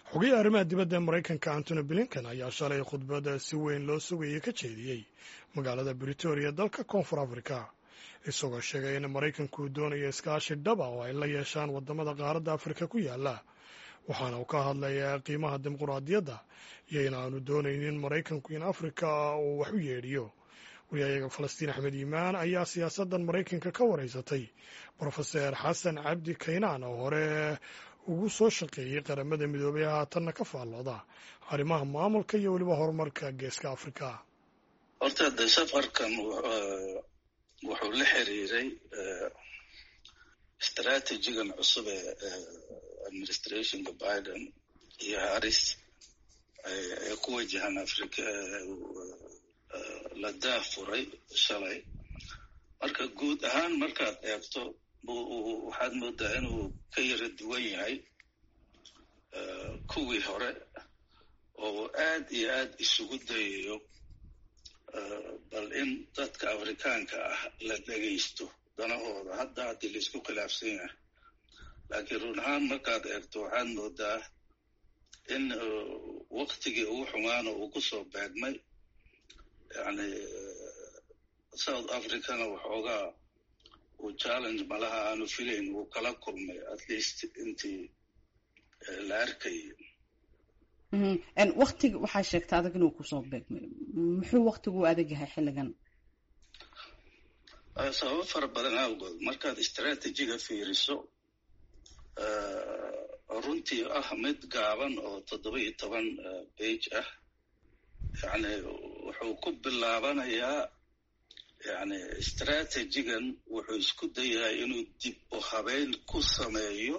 xogayaha arrimaha dibadda ee maraykanka antony blinken ayaa shalay khudbadda si weyn loo sugayay ka jeediyey magaalada britoria dalka koonfur afrika isagoo sheegay in maraykanku doonayo iskaashi dhaba oo ay la yeeshaan waddamada qaaradda afrika ku yaala waxaana uu ka hadlayaa qiimaha dimuquraadiyadda iyo in aanu doonaynin maraykanku in afrika uu wax u yeedhiyo wariyayaga falastiin axmed yimaan ayaa siyaasaddan maraykanka ka wareysatay brofeser xasan cabdi kaynaan oo hore ugu soo shaqeeyey qaramada midoobay haatanna ka faallooda arrimaha maamulka iyo weliba horumarka geeska afrika horta de safarkan wuxuu la xiriiray istraatijigan cusub ee administrationka biden iyo haris ee ku wajahan afrika la daafuray shalay marka guud ahaan markaad eegto waxaad moodaa inuu ka yara duwan yahay kuwii hore oo aad iyo aad isugu dayayo bal in dadka afrikaanka ah la dhegaysto danahooda hadda haddii laisku khilaafsan yahay laakiin run ahaan markaad eegto waxaad moodaa in waktigii ugu xumaana uu ku soo beegmay yani south africana waxoogaa uu challenge malaha aanu filayn wuu kala kulmay at least intii la arkayay waktiga waxaa sheegta adag inuu kusoo beegmay muxuu waktigu u adag yahay xilligan sababo fara badan awgood markaad istraatijiga fiiriso runtii ah mid gaaban oo toddoba iyo toban bage ah yani wuxuu ku bilaabanayaa yani istraatijigan wuxuu isku dayahay inuu dib u habeyn ku sameeyo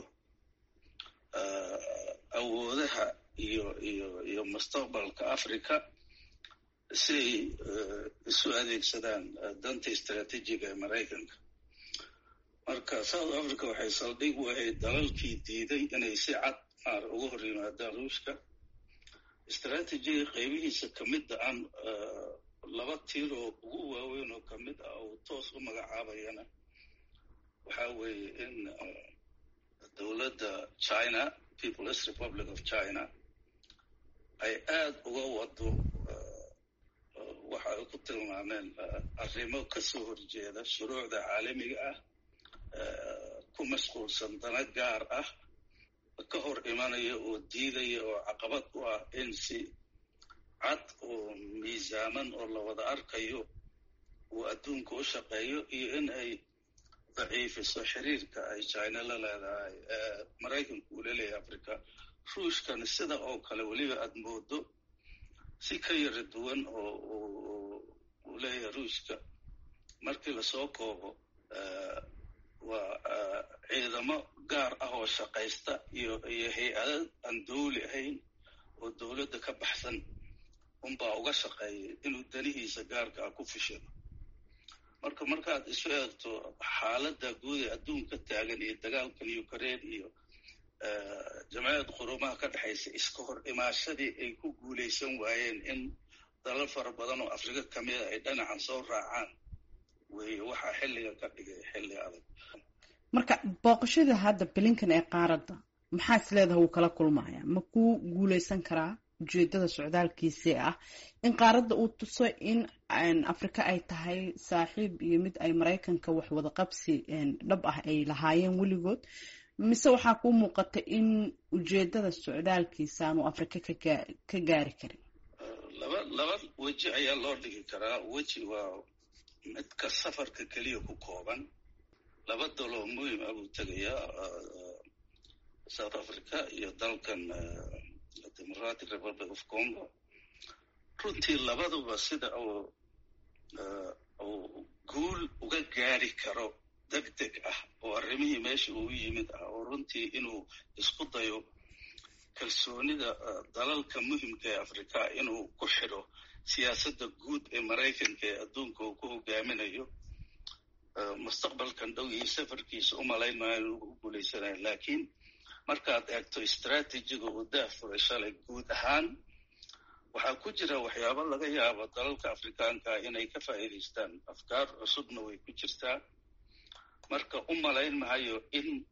awoodaha iyo iyo iyo mustaqbalka africa si ay isu adeegsadaan danta istraatijiga ee maraykanka marka south africa waxay saldhig u ahayd dalalkii diiday inay si cad maar uga hor yimaadaan ruushka istraatijiga qaybihiisa kamida aan laba tiir oo ugu waaweyn oo kamid ah uu toos u magacaabayana waxaa weeye in dowladda china peoples republic of china ay aad uga wado waxa ay ku tilmaameen arrimo kasoo horjeeda shuruucda caalamiga ah ku mashquulsan dana gaar ah ka hor imanaya oo diidaya oo caqabad u ah in si cad oo miisaaman oo la wada arkayo uu adduunka u shaqeeyo iyo in ay daciifiso xiriirka ay china la leedahay maraykanku uu laleeyahay africa ruushkana sida oo kale weliba aad moodo si ka yara duwan oo uu leeyahay ruushka markii lasoo koobo waa ciidamo gaar ah oo shaqaysta iyo iyo hay-ada aan dawli ahayn oo dowladda ka baxsan unbaa uga shaqeeyay inuu danihiisa gaarka ah ku fishado marka markaad isu eegto xaaladda guud ee adduunka taagan iyo dagaalkan ukraine iyo jamciyad qurumaha ka dhexaysa iska hor imaashadii ay ku guulaysan waayeen in dalal fara badan oo afrika kamida ay dhinacan soo raacaan weeye waxaa xilliga ka dhigay xilli adag marka booqashada hadda blinkan ee qaaradda maxaa is leedaha wuu kala kulmaya ma ku guulaysan karaa ujeedada socdaalkiisii ah in qaaradda uu tuso in afrika ay tahay saaxiib iyo mid ay maraykanka wax wada qabsi dhab ah ay lahaayeen weligood mise waxaa kuu muuqata in ujeedada socdaalkiisa aanu afrika ka gaari karin laba laba weji ayaa loo dhigi karaa weji waa midka safarka keliya ku kooban laba daloo muhim ah buu tegayaa south africa iyo dalkan democratic republic of congo runtii labaduba sida uu uu guul uga gaari karo deg deg ah oo arrimihii meesha uu yimid ah oo runtii inuu isku dayo kalsoonida dalalka muhimka ee afrika inuu ku xidho siyaasadda guud ee maraykanka ee adduunka uu ku hogaaminayo mustaqbalkan dhow iyo safarkiisa u malayn maayo inuu ku guulaysanayo laakiin markaad eegto istraatijiga uu daafuray shalay guud ahaan waxaa ku jira waxyaabo laga yaabo dalalka afrikaanka inay ka faa'iidaystaan afkaar cusubna way ku jirtaa marka u malayn mahayo in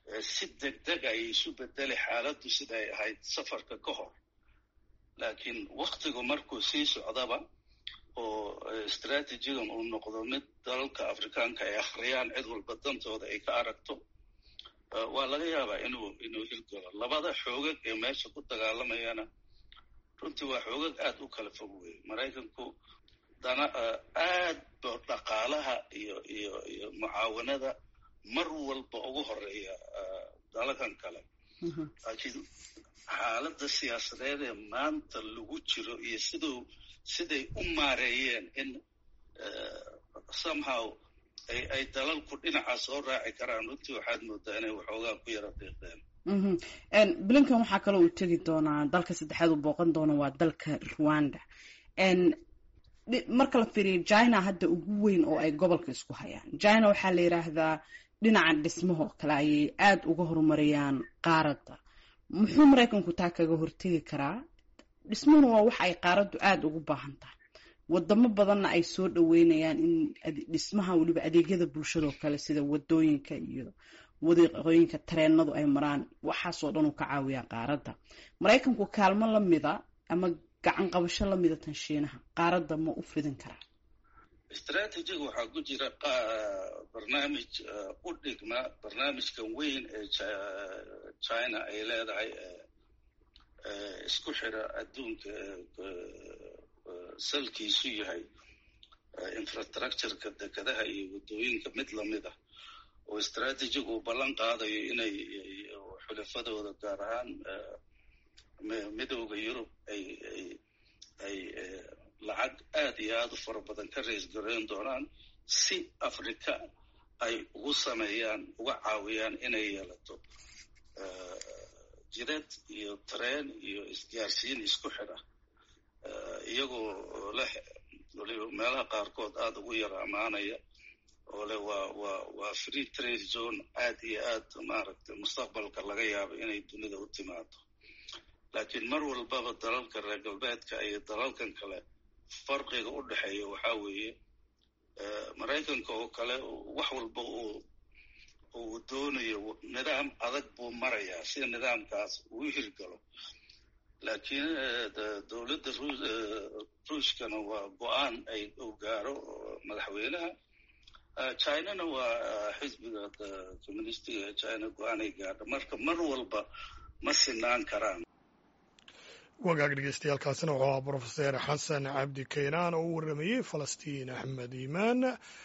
si degdeg ay isu bedeli xaaladdu siday ahayd safarka ka hor laakiin waktigu markuu sii socdaba oo istraatijigan uu noqdo mid dalalka afrikaanka ay akhriyaan cid walba dantooda ay ka aragto waa laga yaabaa inuu inuu hirgalo labada xoogag ee meesha ku dagaalamayana runtii waa xoogag aad u kala fog weeye maraykanku dana aad ba dhaqaalaha iyo iyo iyo mucaawanada mar walba ugu horeeya dalakan kale laakiin xaaladda siyaasadeed ee maanta lagu jiro iyo siduu siday u maareeyeen in somehow ay ay dalalku dhinacaas soo raaci karaan runtii waxaad moodaa inay waxoogaa ku yara deeqdeen blinkan waxaa kaloo uu tegi doonaa dalka saddexaad uu booqan doono waa dalka rwanda marka la fiiriyo china hadda ugu weyn oo ay gobolka isku hayaan china waxaa la yidhaahdaa dhinaca dhismahoo kale ayay aada uga horumariyaan qaaradda muxuu maraykanku taa kaga hortegi karaa dhismuhuna waa wax ay qaaraddu aada ugu baahan tahay wadamo badanna ay soo dhaweynayaan in dhismaha weliba adeegyada bulshadoo kale sida wadooyinka iyo wadiiqooyinka tareenadu ay maraan waxaasoo dhan uu ka caawiyaa qaaradda maraykanku kaalmo lamida ama gacan qabasho lamida tan shiinaha qaaradda ma u fidin karaa istraatijiga waxaa ku jira barnaamij u dhigma barnaamijkan weyn ee china ay leedahay isku xira adduunka salkiisu yahay infrastructureka dekedaha iyo waddooyinka mid lamid ah oo istraatijiga uu ballan qaadayo inay xulafadooda gaar ahaan midooda yurub ay ay lacag aad iyo aada u fara badan ka rays gareyn doonaan si africa ay ugu sameeyaan uga caawiyaan inay yeelato jidad iyo tareen iyo isgaarsiin isku xidha iyagoo leh waliba meelaha qaarkood aada ugu yara ammaanaya oo leh waa waa waa free trade zone aad iyo aad maaragtay mustaqbalka laga yaabo inay dunida u timaado laakiin mar walbaba dalalka reer galbeedka iyo dalalkan kale farqiga u dhexeeya waxaa weeye maraykanka oo kale wax walba uu uu doonayo nidaam adag buu marayaa si nidaamkaas uu u hirgalo laakiin dowladda ruushkana waa go-aan ay u gaaro madaxweynaha chinana waa xisbiga communistiga ee china go-aan ay gaadho marka mar walba ma sinaan karaan wagaag dhegeystayaaalkaasina wuxuu ahaa brofeser xasan cabdi kaynaan oo u warramayey falastiin axmed iimaan